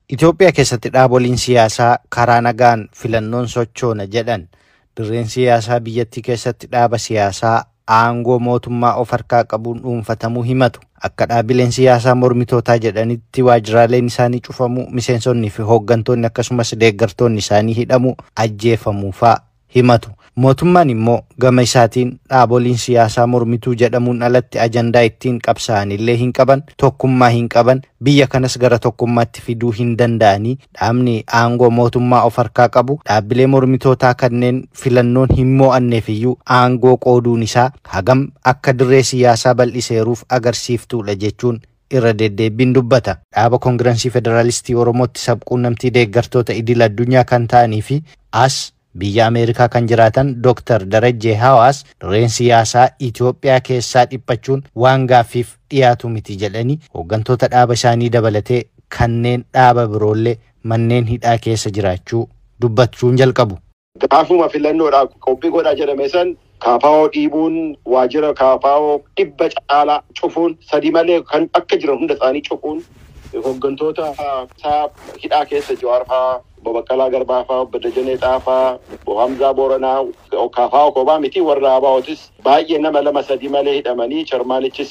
Itoophiyaa keessatti dhaaboliin siyaasaa karaa nagaan filannoon sochoona jedhan dirreen siyaasaa biyyattii keessatti dhaaba siyaasaa aangoo mootummaa of harkaa qabuun dhuunfatamuu himatu. Akka dhaabileen siyaasaa mormitootaa jedhanitti waajjiraaleen isaanii cufamuu miseensonnii fi hooggantoonni akkasumas deeggartoonni isaanii hidhamuu ajjeefamuu fa'aa himatu. Mootummaan immoo gama isaatiin dhaaboliin siyaasaa mormituu jedhamuun alatti ajandaa ittiin qabsa'an illee hin qaban tokkummaa hin qaban biyya kanas gara tokkummaatti fiduu hin danda'anii dhaabni aangoo mootummaa of harkaa qabu dhaabbilee mormitootaa kanneen filannoon hin mo'anneef iyyuu aangoo qooduun isaa hagam akka dirree siyaasaa bal'iseeruuf agarsiiftuudha jechuun irra deddeebiin dubbata. Dhaaba Koongirensii Federaalistii Oromootti sabquunnamtii deeggartoota idil addunyaa kan ta'anii fi as biyya Ameerikaa kan jiraatan Dr. Darajjee Hawaas dirreen siyaasaa Itoophiyaa keessaa dhiphachuun waan gaaffiif dhiyaatu miti jedhanii hooggantoota dhaaba isaanii dabalatee kanneen dhaaba biroollee manneen hidhaa keessa jiraachuu dubbachuun jalqabu. Gaafuma filannoodhaaf qophii godhaa jedhame san kaafaa'oo dhiibuun waajjira kaafaa'oo dhibba caalaa cufuun sadii malee kan akka jiran hunda isaanii cufuun hooggantoota isaa hidhaa keessa Jawaar fa'aa Babaqqalaa Garbaa fa'aa Obbo Dajanee Xaafaa Obbo Hamzaa Booranaa kaafaa'oo kophaa miti warra Abaa'ootis baay'ee nama lama sadii malee hidhamanii charmaanichis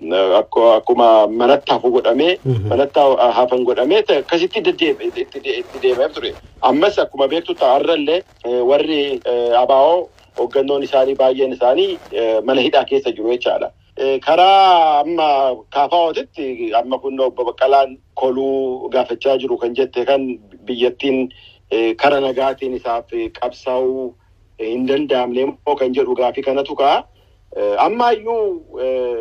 akkuma manatti hafu godhamee manatti hafan godhamee akkasitti itti deemeef ture. Ammas akkuma beektu har'allee warri Abaa'oo hooggannoon isaanii baay'een isaanii mana hidhaa keessa jiru jechaadha. Karaa amma kaafaa'ootitti amma kun obbo Baqqalaan koluu gaafachaa jiru kan jette kan biyyattiin kara nagaatiin isaaf qabsaa'uu hin danda'amne immoo kan jedhu gaafii kanatu ka'a. Amma iyyuu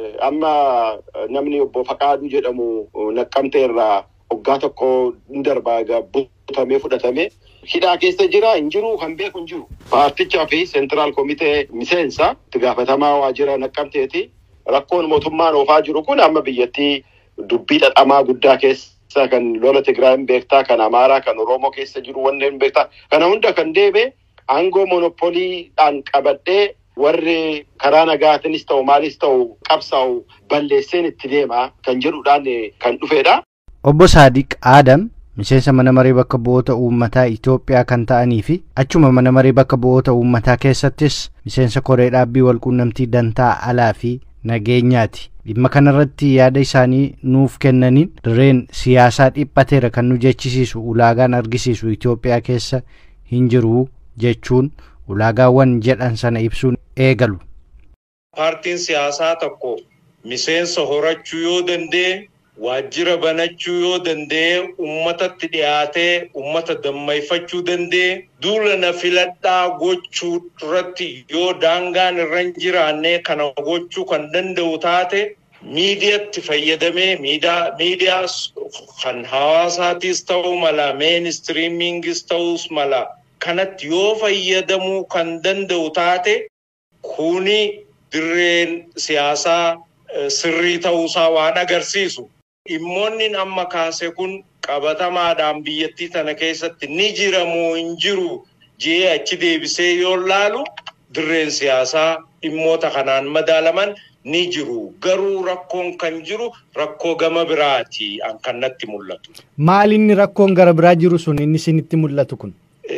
amma namni obbo Faqaaduu jedhamu naqqamte irraa waggaa tokko hin darbaa butamee fudhatamee hidhaa keessa jira hin jiru kan beeku hin jiru. Paartichaa fi seentiraal komitee miseensa itti gaafatamaa waajjira naqqamteeti. Rakkoon mootummaan oofaa jiru kun amma biyyattii dubbii dhadhamaa guddaa keessa kan lola Tigraayim beektaa, kan Amaaraa, kan Oromoo keessa jiru wanneen beektaa. Kana hunda kan deebe aangoo monopoliidhaan qabadhee warri karaa nagaatinis ta'u maalis ta'u qabsaa'u balleesseen itti deema kan jedhuudhaan kan dhufedha. Obbo Saadiq Aadam miseensa mana maree bakka bu'oota uummataa Itoophiyaa kan ta'anii fi achuma mana maree bakka bu'oota uummataa keessattis miseensa koree dhaabbii walquunnamtii dantaa alaa fi nageenyaati. Dhimma kanarratti yaada isaanii nuuf kennaniin dirreen siyaasaa dhiphateera kan nu jechisiisu ulaagaan argisiisu Itoophiyaa keessa hin jiru jechuun ulaagaawwan jedhan sana ibsuun eegalu. Paartiin siyaasaa tokko miseensa horachuu yoo danda'e waajjira banachuu yoo danda'e uummatatti dhiyaatee uummata dammayfachuu danda'e duula na filadhaa gochuu irratti yoo daangaan irra hin jiraanne kana gochuu kan danda'u taate miidiyaatti fayyadamee miidiyaa kan hawaasaatiis ta'uu mala meenistiriimingis ta'uus mala kanatti yoo fayyadamuu kan danda'u taate kuni dirreen siyaasaa sirrii ta'uusaa waan agarsiisu. Dhimmoonni amma kaase kun qabatamaadhaan biyyattii tana keessatti ni jiramoo hin jiru jee achi deebisee yoo laalu dirreen siyaasaa dhimmoota kanaan madaalaman ni jiru. Garuu rakkoon kan jiru rakkoo gama biraati kan natti mul'atu. Maal inni rakkoon gara biraa jiru sun inni isinitti mul'atu kun?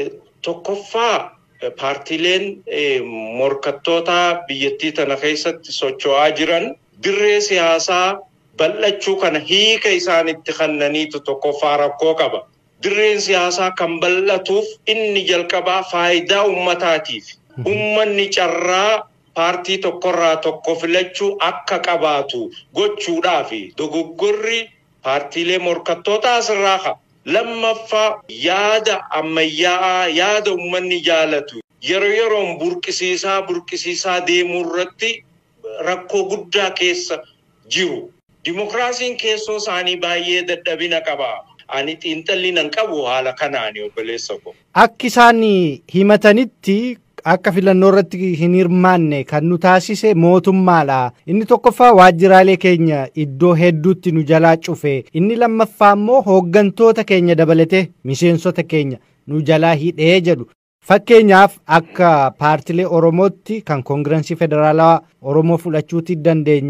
Tokkoffaa paartiileen morkattoota biyyattii tana keessatti socho'aa jiran dirree siyaasaa bal'achuu kana hiika isaanitti kennaniitu tokkoffaa rakkoo qaba. Dirreen siyaasaa kan bal'atuuf inni jalqabaa faayidaa uummataatiif. Uummanni carraa paartii tokkorraa tokko filachuu akka qabaatu gochuudhaafi dogoggorri paartiilee morkattootaa asirraa ka'a. Lammaffaa yaada ammayyaa'aa yaada uummanni jaalatu yeroo yeroon burqisiisaa burqisiisaa deemuu irratti rakkoo guddaa keessa jiru. Dimokiraasiin keessoo isaanii baay'ee dadhabina qaba. Ani xiinxalli nan qabu haala kanaani obboleessa ko. Akki isaan himatanitti akka filannoo irratti hin hirmaanne kan nu taasise mootummaadha. Inni tokkoffaa waajjiraalee keenya iddoo hedduutti nu jalaa cufe. Inni lammaffaa immoo hooggantoota keenya dabalatee miseensota keenya nu jalaa hidhee jedhu. Fakkeenyaaf akka paartilee Oromootti kan koongirensii federaalaa Oromoo fudhachuuti dandeenya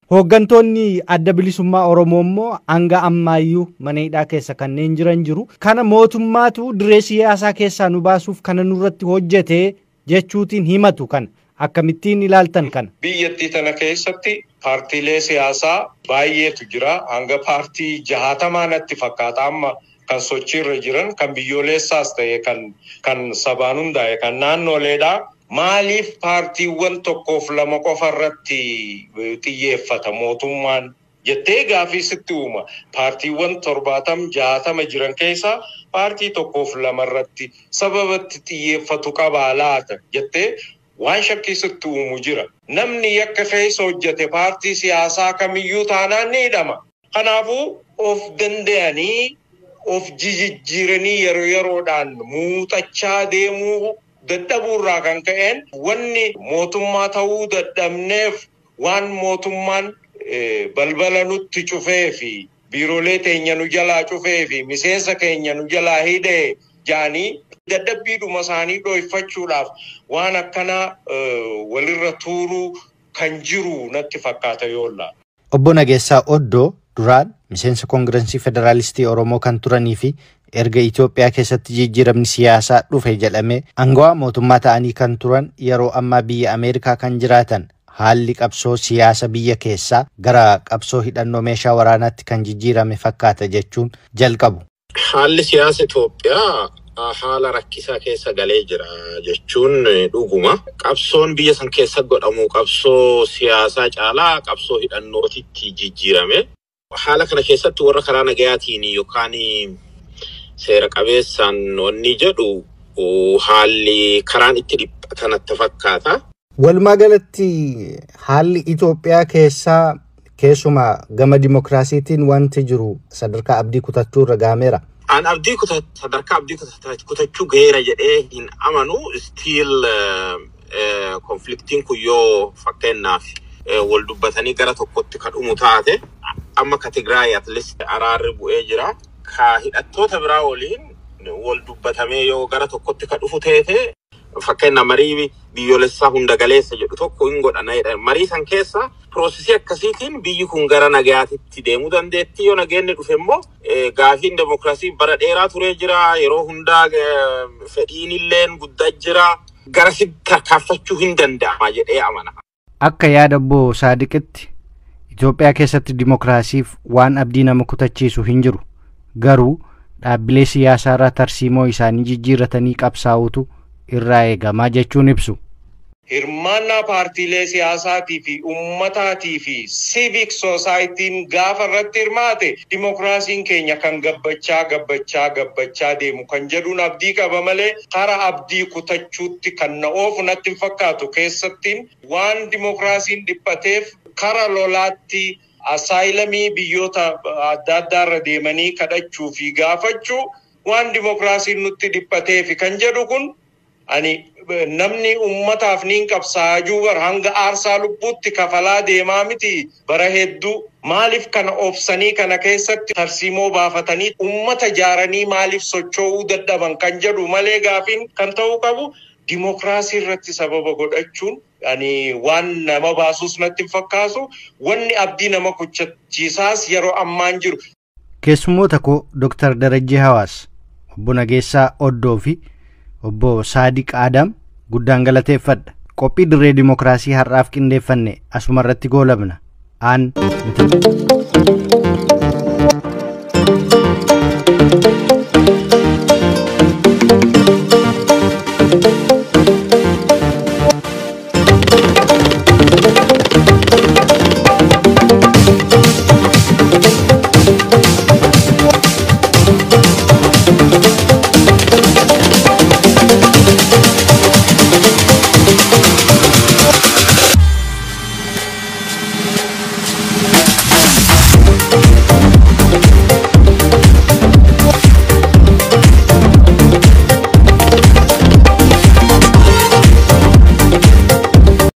Hooggantoonni adda bilisummaa Oromoo immoo hanga ammaayyuu mana hidhaa keessa kanneen jiran jiru. Kana mootummaatu diree siyaasaa keessaa nu baasuuf kana nurratti hojjete jechuutiin himatu kana. Akkamittiin ilaaltan kana? Biyyattii tana keessatti paartiilee siyaasaa baay'eetu jira. Hanga paartii jaatamaa natti fakkaata amma kan sochiirra jiran kan biyyoolessaas ta'e kan kan sabaan hundaa'e kan naannoleedha. Maaliif paartiiwwan tokkoof lama qofa irratti xiyyeeffata mootummaan jettee gaafii sitti uuma. Paartiiwwan torbaatam jaatama jiran keessaa paartii tokkoof lama irratti sababatti xiyyeeffatu qabaa laata jettee waan shakkii sitti uumu jira. Namni yakka keessa hojjete paartii siyaasaa kamiyyuu taanaan ni hidhama. Kanaafuu of danda'anii of jijjiiranii yeroo yeroodhaan muuxachaa deemuu dadhabuurraa kan ka'een wanni mootummaa ta'uu dadhabneef waan mootummaan balbala nutti cufee fi biiroolee teenya nu jalaa cufee fi miseensa keenya nu jalaa hidhee jaanii dadhabbiidhuma isaanii dhoyfachuudhaaf waan akkanaa walirra tuuruu kan jiru natti fakkaata yoolla. Obbo Nageessaa Oddoo duraan miseensa koongirensii federaalistii Oromoo kan turanii fi erga Itoophiyaa keessatti jijjiiramni siyaasaa dhufe jedhamee aangawaa mootummaa ta'anii kan turan yeroo ammaa biyya Ameerikaa kan jiraatan haalli qabsoo siyaasa biyya keessaa gara qabsoo hidhannoo meeshaa waraanaatti kan jijjiirame fakkaata jechuun jalqabu. Haalli siyaasa Itoophiyaa haala rakkisaa keessa galee jira jechuun dhuguma. Qabsoon biyya san keessa godhamu qabsoo siyaasaa caalaa qabsoo hidhannootitti jijjiirame. Haala kana keessatti warra karaa nagayaatiin yookaan seera qabeessaan wanni jedhu haalli karaan itti dhiphatan natti fakkaata. Walumaa galatti haalli Itoophiyaa keessaa keessumaa gama dimokiraasiitiin wanti jiru sadarkaa abdii kutachuu irra gaameera. An abdii sadarkaa abdii kutachuu gaheera jedhee hin amanu stiil konfliktiin kun yoo fakkeenyaaf wal dubbatanii gara tokkotti kan dhumu taate amma ka Tigraay atleast araarri bu'ee jira. Ka hidhattoota biraa waliin wal dubbatamee yoo gara tokkotti kan dhufu teete fakkeenya marii biyyoolessaa hunda galeessa jedhu tokko hin godhana. Marii san keessa piroosesii akkasiitiin biyyi kun gara nagayaatitti deemuu dandeetti. Yoo nageenni dhufe immoo gaafiin demokiraasii bara dheeraa turee jira. Yeroo hundaa fedhiin illee guddaa jira. Garasitti tarkaanfachuu hin danda'ama jedhee amana. Akka yaada obbo Saadiqitti Itoophiyaa keessatti dimokiraasiif waan abdii nama kutachiisu hin jiru. Garuu dhaabbilee siyaasaa irraa tarsiimoo isaanii jijjiirratanii qabsaa'utu irraa eegamaa jechuun ibsu. Hirmaannaa paartiilee siyaasaatii fi ummataatii fi siivik soosaayitiin gaafa irratti hirmaate dimokiraasiin keenya kan gabbachaa gabbachaa gabbachaa deemu kan jedhuun abdii qaba malee karaa abdii kutachuutti kan na oofu natti hin fakkaatu keessattiin waan dimokiraasiin dhiphateef kara lolaatti asaayilamii biyyoota adda addaarra deemanii kadhachuu fi gaafachuu waan dimokiraasiin nutti dhiphateef kan jedhu kun ani namni ummataaf niin qabsaa'uu bar hanga aarsaa lubbuutti kafalaa deemaa miti bara hedduu maaliif kana obsanii kana keessatti tarsiimoo baafatanii ummata jaaranii maaliif socho'uu dadhaban kan jedhu malee gaafiin kan ta'uu qabu dimokiraasii irratti sababa godhachuun ani waan nama baasuus natti hin fakkaatu wanni abdii nama kuchachiisaas yeroo ammaan jiru. Keessummoota koo Dooktar Darajjee Hawaas obbo Nageessaa Oddoo fi obbo Saadiq Aadam guddaan galateeffadha. Qophii dirree dimokiraasii har'aaf qindeeffanne asuma irratti goolabna. Aan miti.